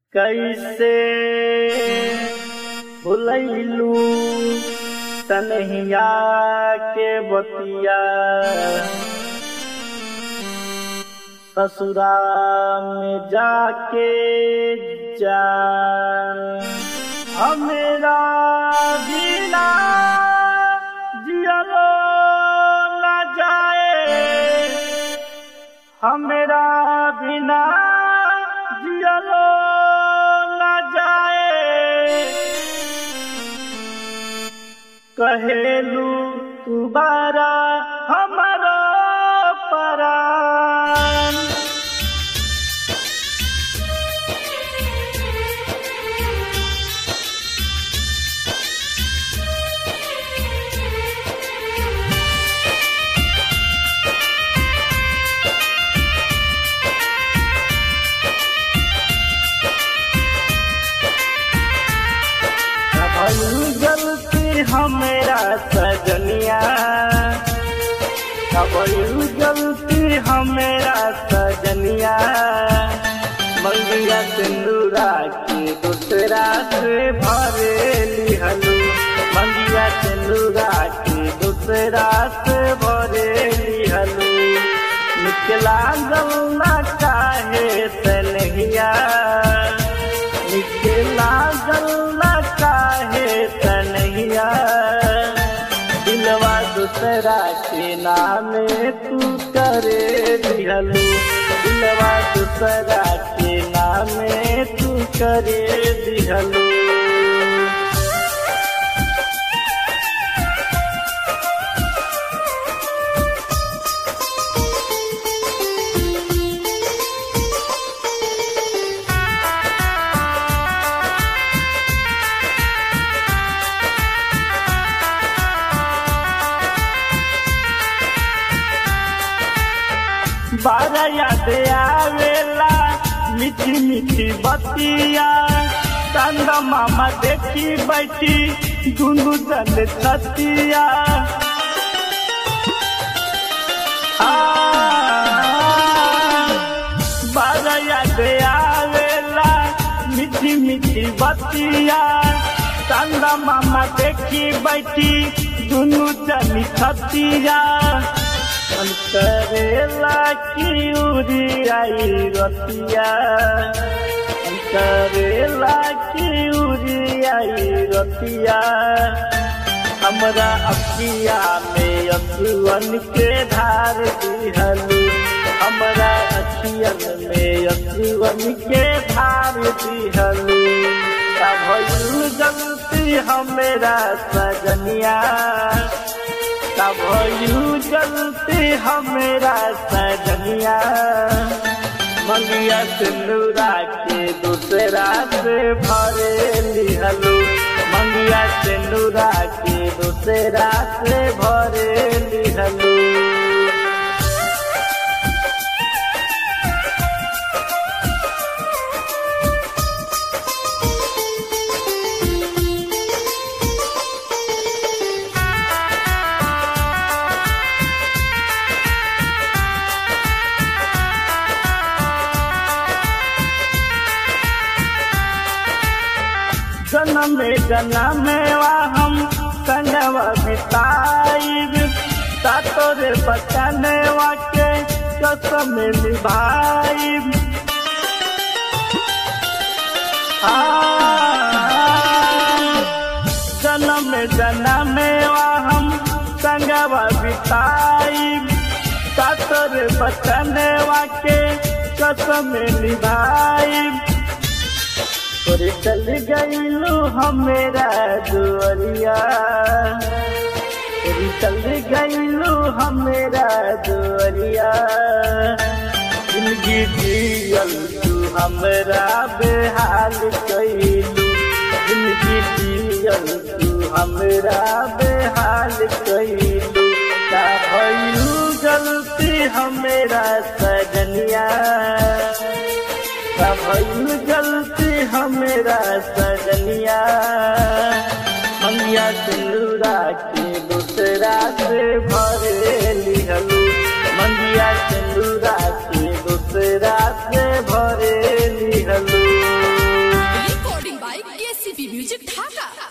कैसे भुलैलू तनहिया के बतिया ससुरा में जाके जान हमेरा जीना जियलो न जाए हमेरा बिना जियलो न जाए कहेलू तू बारा हमारो परान भई गलती हमेरा सजनिया भई गलती हमेरा सजनिया मंगिया सिंदूरा के दूसरा से भरे लिहलू मंगिया सिंदूरा के दूसरा से भरे लिहलू निकला गलना काहे तनहिया निकला गलना काहे तनहिया दिलवा दूसरा के नामे तू करे दिहलू दिलवा दूसरा के नामे तू करे दिहलू बारा याद आवेला मीठी मीठी बतिया चंद मामा देखी बैठी दुनु जन छतिया आ, बारा याद आवेला मीठी मीठी बतिया चंद मामा देखी बैठी दुनु जन छतिया मन करेला की उरी आई रतिया मन करेला की उरी आई रतिया हमरा अखिया में अखुअन के धार दिहलू हमरा अखियन में अखुअन के धार दिहलू भयू गलती हमेरा सजनिया भयू गलती हमेरा सजनिया मंगिया सिंदूरा के दूसरा से भरे लिहलू मंगिया सिंदूरा के दूसरा से भरे लिहलू जन्म जन्म हम संगवा बिताइब तातोरे बचनवा के कसम निभाइब जन्म जन्म हम संगवा बिताइब तातोरे बचनवा के कसम निभाइब तोरे चल गईलू हमेरा दुआरिया तोरे चल गईलू हमेरा दुआरिया जिंदगी जियल तू हमरा बेहाल कैलू जिंदगी जियल तू हमरा बेहाल कैलू का भइलू गलती हमेरा सजनिया भइल गलती हमेरा सजनिया मंगिया सिंदूरा के दूसरा से भरे लिहलू मंगिया सिंदूरा के दूसरा से भरे लिहलू एसीपी म्यूजिक ढाका